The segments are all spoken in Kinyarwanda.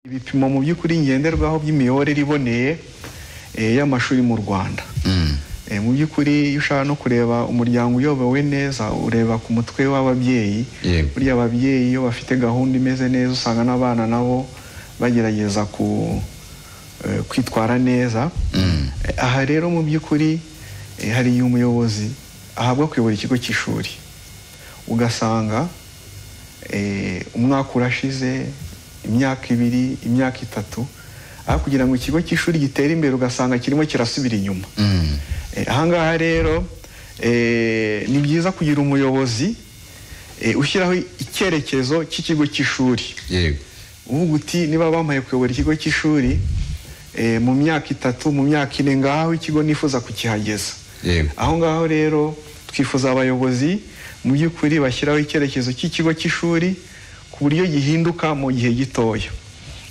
ibipimo mu by'ukuri ngenderwaho by'imiyoborere iboneye eh, y'amashuri mu rwanda Eh, mu by'ukuri iyo ushaka no kureba umuryango uyobowe neza ureba ku mutwe w'ababyeyi Yego. burya ababyeyi iyo bafite gahunda imeze neza usanga n'abana nabo bagerageza ku eh, kwitwara neza Eh, aha rero mu by'ukuri eh, hari igihe umuyobozi ahabwa kuyobora ikigo cy'ishuri ugasanga eh, umwaka urashize imyaka ibiri imyaka itatu aho kugira ngo ikigo cy'ishuri gitere imbere ugasanga kirimo kirasubira inyuma Mm. Eh, ahangaha rero eh, ni byiza kugira umuyobozi eh, ushyiraho icyerekezo cy'ikigo cy'ishuri yego uvuga uti niba bamaye kuyobora ikigo cy'ishuri eh, mu myaka itatu mu myaka ine ngaho ikigo nifuza kukihageza Yego. aho ngaho rero twifuza abayobozi mu by'ukuri bashyiraho icyerekezo cy'ikigo cy'ishuri ku buryo gihinduka mu gihe gitoya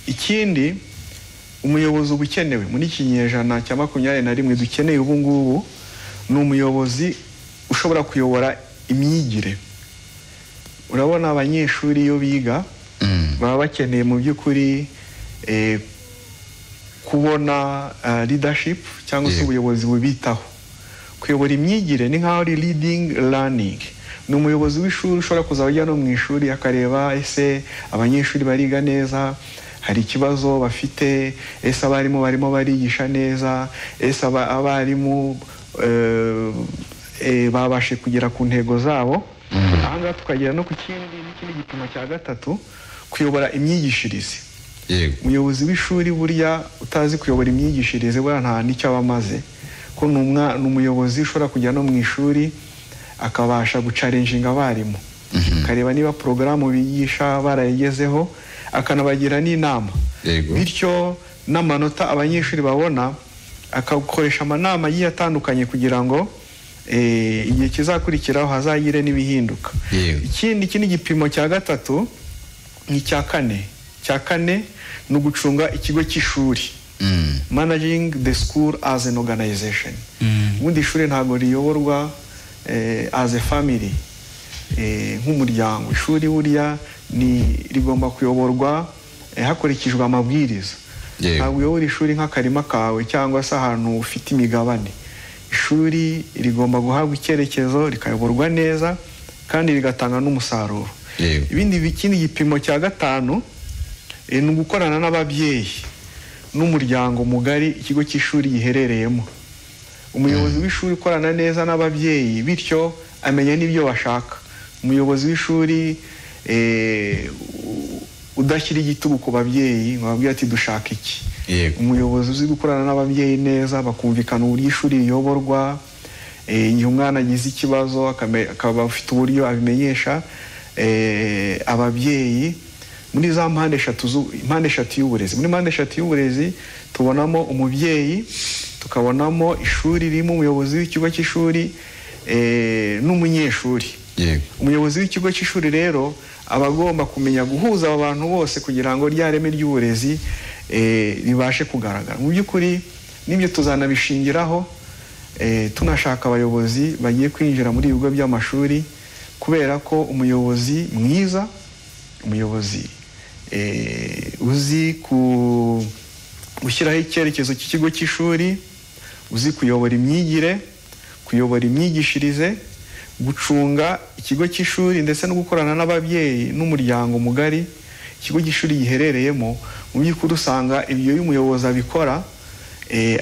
ikindi umuyobozi uba ukenewe muri iki kinyejana cya makumyabiri na rimwe dukeneye ubu ngubu ni umuyobozi ushobora kuyobora imyigire urabona abanyeshuri iyo biga Mm. baba bakeneye mu by'ukuri eh, kubona eh, leadership cyangwa se Yego. ubuyobozi bubitaho kuyobora imyigire ni nkaho ari leading learning ni umuyobozi w'ishuri ushobora kuzaba ajya no mu ishuri akareba ese abanyeshuri bariga neza hari ikibazo bafite ese abarimu barimo barigisha neza ese aba- abarimu eh, eh, babashe kugera ku ntego zabo ahangaha tukagera no ku kindi n'ikindi gipimo cya gatatu kuyobora imyigishirize yego umuyobozi w'ishuri burya utazi kuyobora imyigishirize burya nta n'icyo aba amaze ko ni umwa- ni umuyobozi ushobora kujya no mu ishuri akabasha gucarenjinga abarimu akareba niba porogaramu bigisha barayigezeho akanabagira n'inama Yego. bityo n'amanota abanyeshuri babona akakoresha amanama agiye atandukanye kugira ngo eh, igihe kizakurikiraho hazagire n'ibihinduka Yego. ikindi iki ni igipimo cya gatatu ni icya kane cya kane ni ugucunga ikigo cy'ishuri Mm. managing the school as an organization ubundi ishuri ntabwo riyoborwa eh, as a family eh, nk'umuryango ishuri burya ni rigomba kuyoborwa eh, hakurikijwe amabwiriza Yego. ntabwo uyobora ishuri nk'akarima kawe cyangwa se ahantu ufite imigabane ishuri rigomba guhabwa icyerekezo rikayoborwa neza kandi rigatanga n'umusaruro Yego. ibindi bi- ikindi gipimo cya gatanu eh, ni ugukorana n'ababyeyi n'umuryango mugari ikigo cy'ishuri giherereyemo umuyobozi w'ishuri ukorana neza n'ababyeyi bityo amenya n'ibyo bashaka umuyobozi w'ishuri eh, u- udashyira igitugu ku babyeyi ngo babwire ati dushaka iki Yego. umuyobozi uzi gukorana n'ababyeyi neza bakumvikana uburyo ishuri riyoborwa eh, igihe umwana agize ikibazo akame- akaba afite uburyo abimenyesha eh, ababyeyi muri za mpande eshatu zu- mpande eshatu y'uburezi muri mpande eshatu y'uburezi tubonamo umubyeyi tukabonamo ishuri ririmo umuyobozi w'ikigo cy'ishuri eh, n'umunyeshuri yego umuyobozi w'ikigo cy'ishuri rero aba agomba kumenya guhuza aba bantu bose kugira ngo rya reme ry'uburezi eh, ribashe kugaragara mu by'ukuri n'ibyo tuzanabishingiraho eh, tunashaka abayobozi bagiye kwinjira muri ibigo by'amashuri kubera ko umuyobozi mwiza umuyobozi eh, uzi ku gushyiraho icyerekezo cy'ikigo cy'ishuri uzi kuyobora imyigire kuyobora imyigishirize gucunga ikigo cy'ishuri ndetse no gukorana n'ababyeyi n'umuryango mugari ikigo cy'ishuri giherereyemo mu by'ukuri usanga ibyo iyo umuyobozi abikora eh,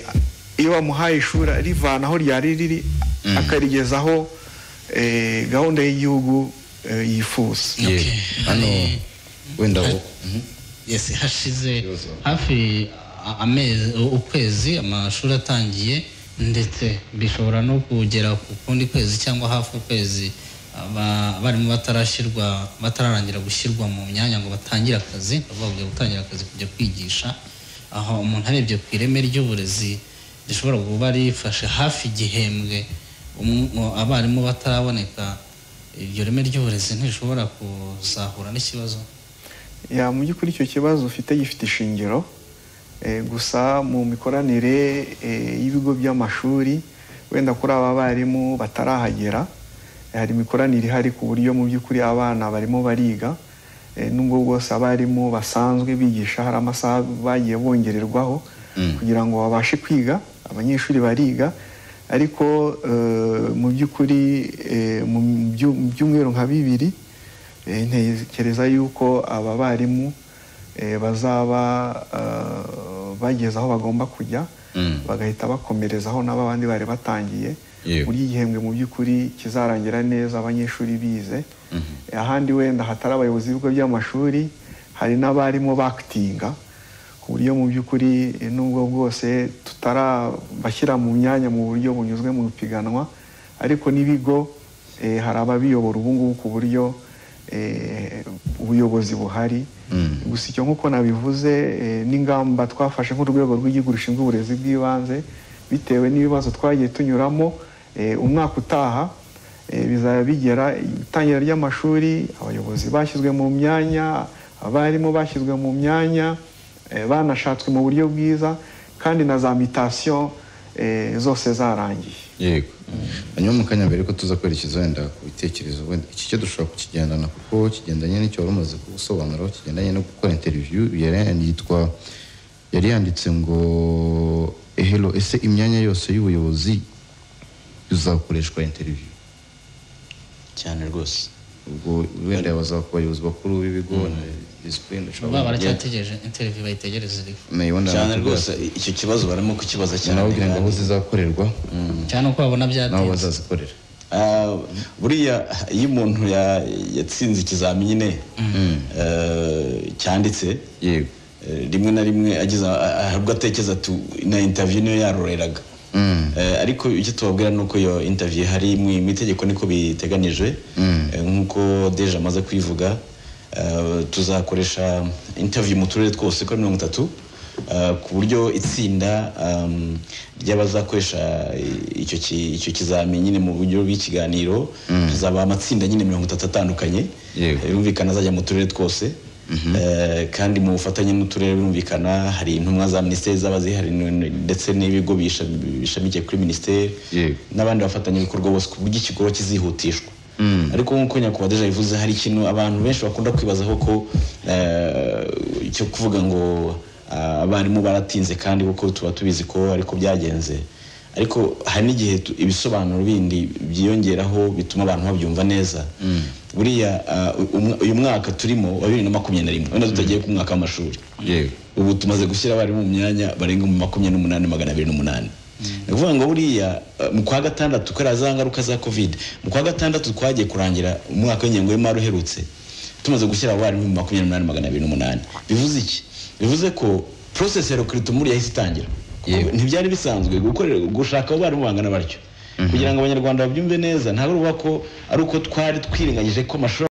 iyo bamuhaye ishuri arivana aho ryari riri akarigezaho eh, gahunda y'igihugu eh, yifuza yego hano wenda wo yes hashize Ibibazo. hafi a- amezi ukwezi amashuri atangiye ndetse bishobora no kugera ku kundi kwezi cyangwa hafi ukwezi aba- abarimu batarashyirwa batararangira gushyirwa mu myanya ngo batangire akazi ni ukuvuga kujya gutangira akazi kujya kwigisha aho umuntu arebye ku ireme ry'uburezi rishobora kuba rifashe hafi igihembwe umu- mu- abarimu bataraboneka iryo reme ry'uburezi ntirishobora kuzahura n'ikibazo ya mu by'ukuri icyo kibazo ufite gifite ishingiro eh, gusa mu mikoranire eh, y'ibigo by'amashuri wenda kuri aba barimu batarahagera eh, hari imikoranire ihari ku buryo mu by'ukuri abana barimo bariga eh, nubwo bwose abarimu basanzwe bigisha hari amasaha bagiye bongererwaho kugira ngo babashe kwiga abanyeshuri bariga ariko eh, mu by'ukuri eh, mu byu- mu byumweru nka bibiri eh, ntekereza yuko aba barimu eh, bazaba eh, bageze aho bagomba kujya Mm. bagahita bakomerezaho n'aba bandi bari batangiye Yego. burya igihembwe mu by'ukuri kizarangira neza abanyeshuri bize ahandi wenda hatari abayobozi b'ibigo by'amashuri hari n'abarimo bakitinga ku buryo mu by'ukuri eh, nubwo bwose tutarabashyira mu myanya mu buryo bunyuzwe mu ipiganwa ariko n'ibigo eh, hari ababiyobora ubu ngubu ku buryo eh, ubuyobozi buhari Mm. gusa icyo nk'uko nabivuze eh, n'ingamba twafashe nk'urwego rw'igihugu rushinzwe uburezi bw'ibanze bitewe n'ibibazo twagiye tunyuramo eh, umwaka utaha eh, bizaba bigera itangira ry'amashuri abayobozi bashyizwe mu myanya abarimu bashyizwe mu myanya eh, banashatswe mu buryo bwiza kandi na za mitasiyo eh, zose zarangiye yego hanyuma mu kanya mbere ko tuza kwerekeza wenda ku bitekerezo wenda iki cyo dushobora kukigendana kuko kigendanye n'icyo wari umaze gusobanuraho kigendanye no gukora interiviyu yari yitwa yari yanditse ngo ehero ese imyanya yose y'ubuyobozi izakoreshwa interiviyu cyane rwose ubwo wenda baza ku bayobozi bakuru b'ibigo na disipurine dushobora baba kugenda. baracyategereje interiviyu bayitegereze iriho Nayo wenda cyane nakubwira rwose icyo kibazo barimo kukibaza ati, cyane nababwira ngo aho kandi- zizakorerwa cyane uko babona nabo byatinze bazazikorera Ah, buriya iyo umuntu ya- yatsinze ikizamini eh, cyanditse yego eh, rimwe na rimwe ageze ah- ah, ubwo atekereza ati na intaviyu niyo yaroreraga Mm. Eh, ariko icyo tubabwira ni uko iyo intaviyu hari mu mu itegeko niko biteganijwe Eh, nk'uko deje amaze kubivuga eh, tuzakoresha intaviyu mu turere twose kuri mirongo itatu eh, ku buryo itsinda um, ry'abazakoresha i- icyo ki- icyo kizamini nyine mu buryo bw'ikiganiro tuzaba amatsinda nyine mirongo itatu atandukanye Yego. Eh, birumvikana azajya mu turere twose Eh, kandi mu bufatanye n'uturere birumvikana hari intumwa za minisiteri zaba zihari n- n- ndetse n'ibigo bisha- bishamikiye kuri minisiteri Yego. n'abandi bafatanyabikorwa bose ku buryo ikikorwa kizihutishwa ariko nk'uko nyakubahwa deja bivuze hari ikintu abantu benshi bakunda kwibazaho ko eh, cyo kuvuga ngo ah, abarimu baratinze kandi kuko tuba tubizi ko ariko byagenze ariko hari n'igihe tu- ibisobanuro bindi byiyongeraho bituma abantu babyumva neza buriya ah, umwa- uyu mwaka turimo wa bibiri na makumyabiri na rimwe wenda tutagiye ku mwaka w'amashuri yego ubu tumaze gushyira abarimu mu myanya barenga mu makumyabiri n'umunani magana abiri n'umunani ni ukuvuga ngo buriya eh, mu kwa gatandatu kubera za ngaruka za covid mu kwa gatandatu twagiye kurangira umwaka w'ingengo y'imari uherutse tumaze gushyira abarimu mu makumyabiri n'umunani magana abiri n'umunani bivuze iki bivuze ko process ya recruitment yahise itangira Kuko Yego. ntibyari bisanzwe gukorera gushaka abarimu bangana batyo kugira ngo abanyarwanda babyumve neza ntabwo ruba ko ari uko twari twirengagije ko amashuri